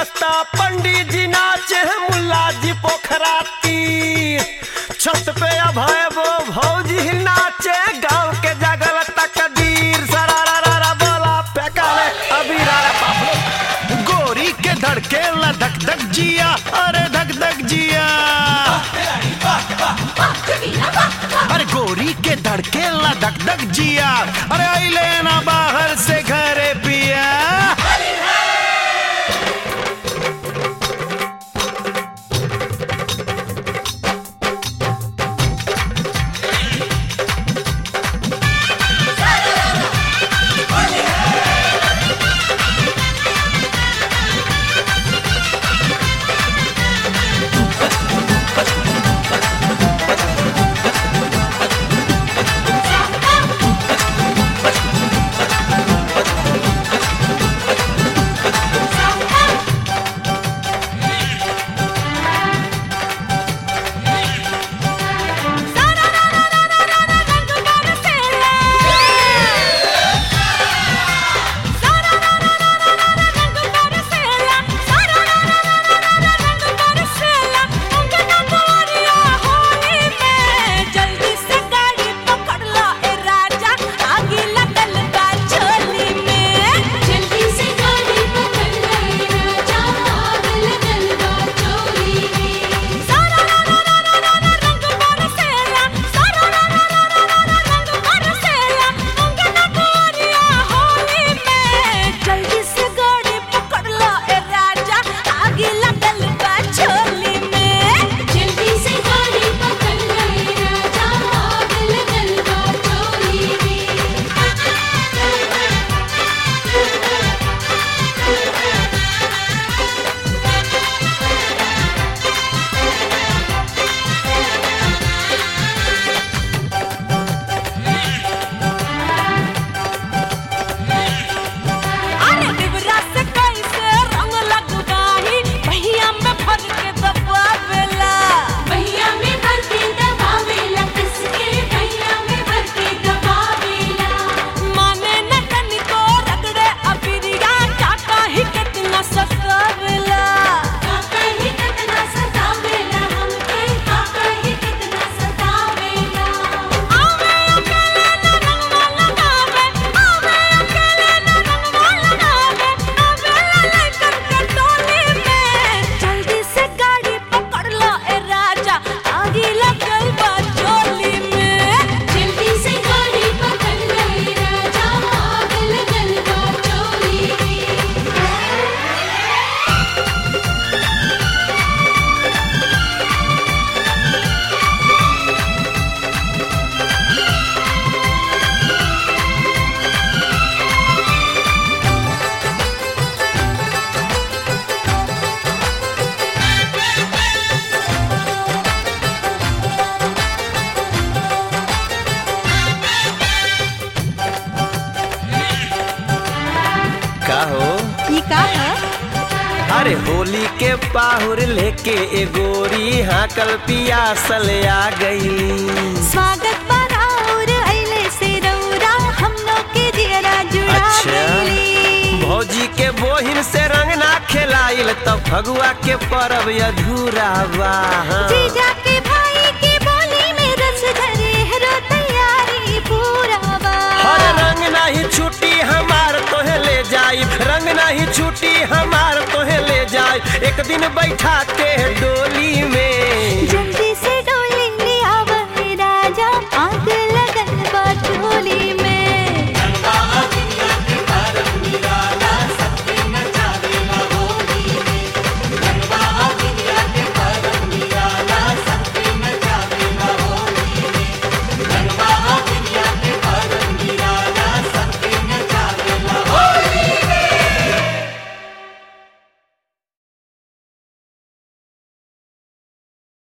नाश्ता पंडित जी नाचे मुल्ला जी पोखरा तीर छत पे अभय वो भौजी नाचे गांव के जगल तकदीर सरारा रा रा बोला फेंकाले अभी रा रा बाप गोरी के धड़के ला धक धक जिया अरे धक धक जिया अरे गोरी के धड़के ला धक धक जिया अरे आई लेना बाहर से घरे पिया जल्दी से गाड़ी पकड़ लो ए राजा आगे लगल बा चोली में जल्दी से गाड़ी पकड़ ले राजा आग लगल बा चोली में सारा रा रा रा रा रा रा रंग बरसेला सारा रा रा रा रा रा रा रंग बरसेला अंगना गोरिया होली में जल्दी से गाड़ी पकड़ लो ए राजा आगे लगल बा चोली में जल्दी से गाड़ी पकड़ ले राजा आग लगल बा चोली में अरे डिबरा से कैसे रंग लगवाही भैया में भर के दबावेला भैया में भर के दबावेला कस के भैया में भर के दबावेला माने न तनिको रगड़े अबिरिया काका ही कितना सतावेला काका ही कितना सतावेला हमके काका ही कितना सतावेला आवे अकेले न रंगवा लगावे आवे अकेले न रंगवा लगावे आवे लेकर के टोली में जल्दी से गाड़ी पकड़ लो ए राजा आगे लगल बा चोली में जल्दी से गाड़ी पकड़ ले राजा आग लगल बा चोली में का हो ई का है अरे होली के पाहुर लेके ए गोरी हाकल पियासल आ गई स्वागत बराउर अइले से रौरा हम लोग के दियरा जुड़ा अच्छा गइली भौजी के बोहिन से रंग ना खेलाइल तब फगुआ के परब अधूरा बा जीजा के भाई की बोली में रस धरे हरो तैयारी पूरा बा हर रंग नहीं छुट्टी हमार तोहे ले जाई रंग नहीं छुट्टी हमार तोहे ले जाई एक दिन बैठा के डोली में जल्दी